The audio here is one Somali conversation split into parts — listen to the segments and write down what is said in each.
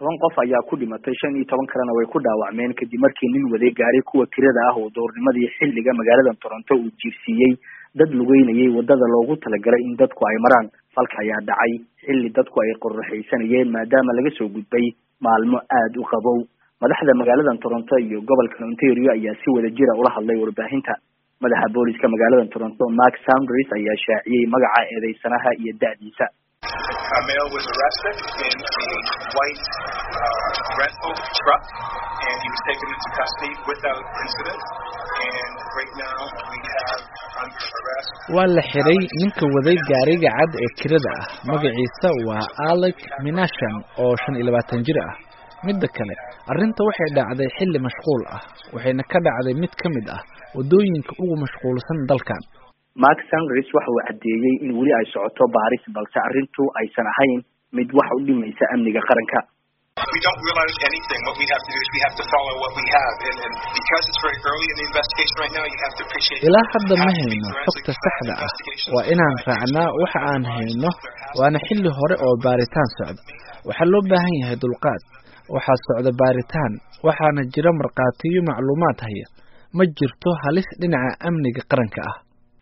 toban qof ayaa ku dhimatay shan iyo toban kalena way ku dhaawacmeen kadib markii nin waday gaaray kuwa kirada ah oo doornimadii xilliga magaalada toronto uu jiirsiiyey dad lugeynayay wadada loogu talagalay in dadku ay maraan falka ayaa dhacay xilli dadku ay qorraxaysanayeen maadaama laga soo gudbay maalmo aada u qabow madaxda magaalada toronto iyo gobolka ontario ayaa si wada jira ula hadlay warbaahinta madaxa booliska magaalada toronto mark sounders ayaa shaaciyey magaca eedeysanaha iyo da-diisa A male was arrested in a white uh, rental truck, and he was taken into custody without incident. And right now we have under arrest. waa la xiray ninka waday gaariga cad ee kirada ah magaciisa waa alec minashan oo shan iyo labaatan jir ah midda kale arrinta waxay dhacday xilli mashquul ah waxayna ka dhacday mid ka mid ah waddooyinka ugu mashquulsan dalkan mark sanders waxa uu caddeeyey in weli ay socoto baaris balse arrintu aysan ahayn mid wax u dhimaysa amniga qaranka We don't realize anything. What we have to do is we have to follow what we have, and, and because it's very early in the investigation right now, you have to appreciate. ilaa hadda ma hayno xogta saxda ah waa inaan raacnaa waxa aan hayno waana xilli hore oo baaritaan socda waxaa loo baahan yahay dulqaad waxaa socda baaritaan waxaana jira markhaatiyo macluumaad haya ma jirto halis dhinaca amniga qaranka ah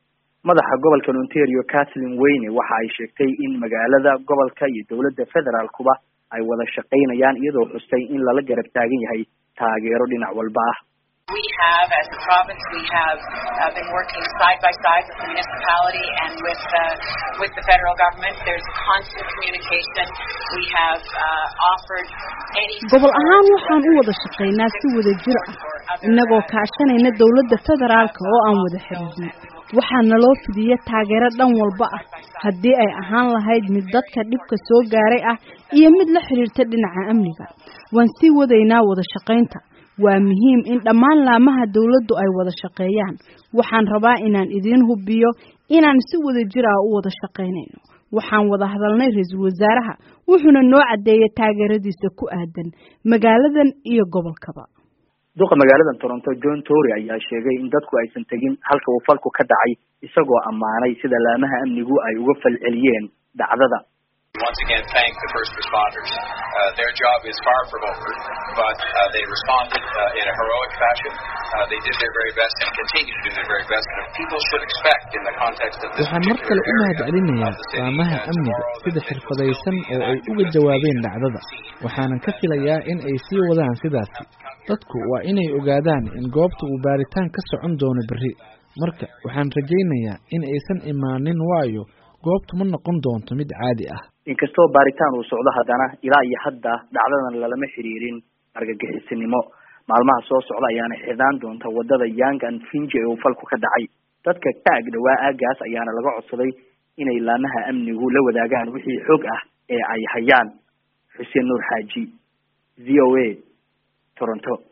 madaxa gobolka ontario kathleen weyne waxa ay sheegtay in magaalada gobolka iyo dowladda federaalkuba ay wada shaqaynayaan iyadoo xustay in lala garab taagan yahay taageero dhinac walba ah We have, as a province, we have uh, been working side by side with the municipality and with uh, with the federal government. There's constant communication. We have uh, offered any. gobol ahaan waxaan u wada shaqaynaa si wada jir ah innagoo kaashanayna dowladda federaalka oo aan wada xiriirnay waxaa naloo fidiya taageero dhan walba ah haddii ay ahaan lahayd mid dadka dhibka soo gaaray ah iyo mid la xiriirta dhinaca amniga waan sii wadaynaa wada shaqaynta waa muhiim in dhammaan laamaha dowladdu ay wada shaqeeyaan waxaan rabaa inaan idiin hubiyo inaan si wada jir ah u wada shaqaynayno waxaan wada hadalnay ra-iisul wasaaraha wuxuuna noo caddeeyay taageeradiisa ku aadan magaaladan iyo gobolkaba duqa magaalada toronto john tory ayaa sheegay in dadku aysan tegin halka uu falku ka dhacay isagoo ammaanay sida laamaha amnigu ay uga falceliyeen dhacdada Once again, thank the first responders. Uh, their job is far from over, but uh, they responded uh, in a heroic fashion. Uh, they did their very best and continue to do their very best. And people should expect, in the context of this waxaan mar kale particular u area mahadcelinayaa of the city, laamaha uh, amniga tomorrow sida that xirfadaysan they oo will ay be uga active jawaabeen in dhacdada the scene. waxaanan ka filayaa in ay sii wadaan sidaasi dadku waa inay ogaadaan in goobta uu baaritaan ka socon doono berri marka waxaan rajaynayaa in aysan imaanin waayo goobtu ma noqon doonto mid caadi ah inkastoo baaritaan uu socdo haddana ilaa iyo hadda dhacdadan lalama xiriirin argagixisinimo maalmaha soo socda ayaana xidhaan doonta wadada young and finji ee uu falku ka dhacay dadka ka ag dhawaa aagaas ayaana laga codsaday inay laamaha amnigu la wadaagaan wixii xog ah ee ay hayaan xuseen nuur xaaji v o a toronto